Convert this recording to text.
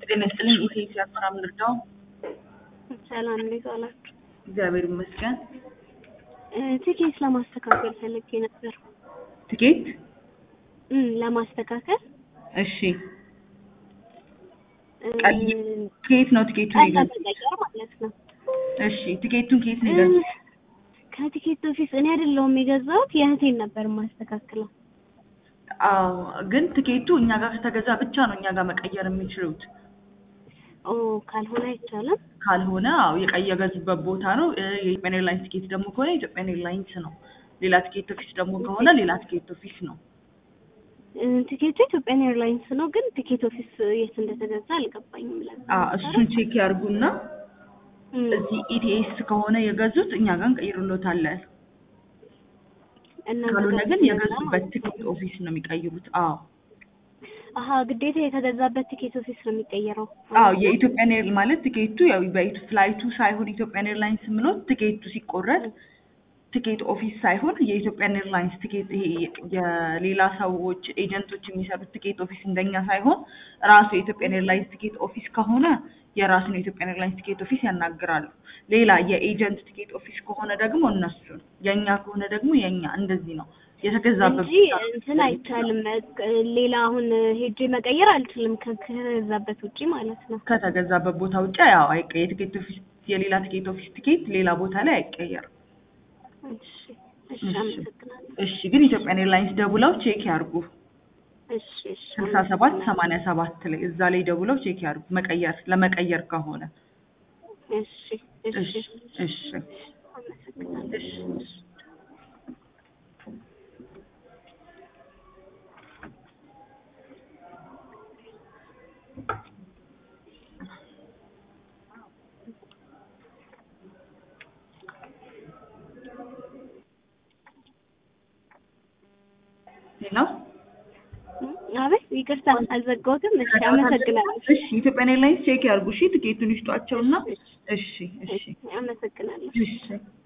ጤና ይስጥልኝ። ኢቴስ ያፈራም ልርዳው። ሰላም እንዴት ዋላችሁ? እግዚአብሔር ይመስገን። እ ትኬት ለማስተካከል ፈልጌ ነበር። ትኬት እም ለማስተካከል እሺ፣ እ ቀይ ከየት ነው ትኬቱን ቀይ የገዛው? ለመቀየር ማለት ነው። እሺ፣ ትኬቱን ከየት ነው እ የገዛው? ከቲኬት በፊት እኔ አይደለሁም የገዛሁት የእህቴን ነበር የማስተካክለው። አዎ፣ ግን ትኬቱ እኛ ጋር ከተገዛ ብቻ ነው እኛ ጋር መቀየር የሚችሉት። ኦ ካልሆነ አይቻልም። ካልሆነ አዎ የቀይ የገዙበት ቦታ ነው። እ የኢትዮጵያን ኤርላይንስ ትኬት ደግሞ ከሆነ የኢትዮጵያን ኤርላይንስ ነው። ሌላ ትኬት ኦፊስ ደግሞ ከሆነ ሌላ ትኬት ኦፊስ ነው። እ ቲኬቱ ኢትዮጵያን ኤርላይንስ ነው፣ ግን ቲኬት ኦፊስ የት እንደተገዛ አልገባኝም። ለዛ አዎ እሱን ቼክ ያርጉና እም እዚህ ኢቲኤስ ከሆነ የገዙት እኛ ጋር እንቀይርሎታለን። እና ካልሆነ ግን ተገዛ የገዙበት ማለት ትኬት ነው። ኦፊስ ነው የሚቀይሩት። አዎ አሀ ግዴታ የተገዛበት ቲኬት ኦፊስ ነው የሚቀየረው። አዎ የኢትዮጵያን ኤር ማለት ትኬቱ ያው በኢት ፍላይቱ ሳይሆን ኢትዮጵያን ኤርላይንስ ምሎት ትኬቱ ሲቆረጥ ትኬት ኦፊስ ሳይሆን የኢትዮጵያን ኤርላይንስ ትኬት ይሄ የሌላ ሰዎች ኤጀንቶች የሚሰሩት ትኬት ኦፊስ እንደኛ ሳይሆን ራሱ የኢትዮጵያን ኤርላይንስ ትኬት ኦፊስ ከሆነ የራሱን የኢትዮጵያን ኤርላይንስ ትኬት ኦፊስ ያናግራሉ። ሌላ የኤጀንት ትኬት ኦፊስ ከሆነ ደግሞ እነሱን፣ የእኛ ከሆነ ደግሞ የእኛ እንደዚህ ነው የተገዛበት እንጂ ብቻ ነው እንትን አይቻልም። ሌላ አሁን ሄጄ መቀየር አልችልም ከተገዛበት ውጪ ማለት ነው። ከተገዛበት ቦታ ውጭ ያው አይቀ የትኬት ኦፊስ የሌላ ትኬት ኦፊስ ትኬት ሌላ ቦታ ላይ አይቀየርም። እሺ እሺ፣ እሺ። አመሰግናለሁ። እሺ ግን ኢትዮጵያን ኤርላይንስ ደውለው ቼክ ያርጉ። እሺ እሺ፣ ስልሳ ሰባት ሰማንያ ሰባት ላይ እዛ ላይ ደውለው ቼክ ያርጉ። መቀየር ለመቀየር ከሆነ እሺ እሺ፣ እሺ እሺ አመሰግናለሁ። እሺ እሺ። ሌላው አቤት ይቅርታ አልዘጋሁትም። እሺ አመሰግናለሁ። እሺ ኢትዮጵያን ኤርላይንስ ቼክ ያርጉ። እሺ ትኬቱን ይስጧቸውና እሺ እሺ አመሰግናለሁ። እሺ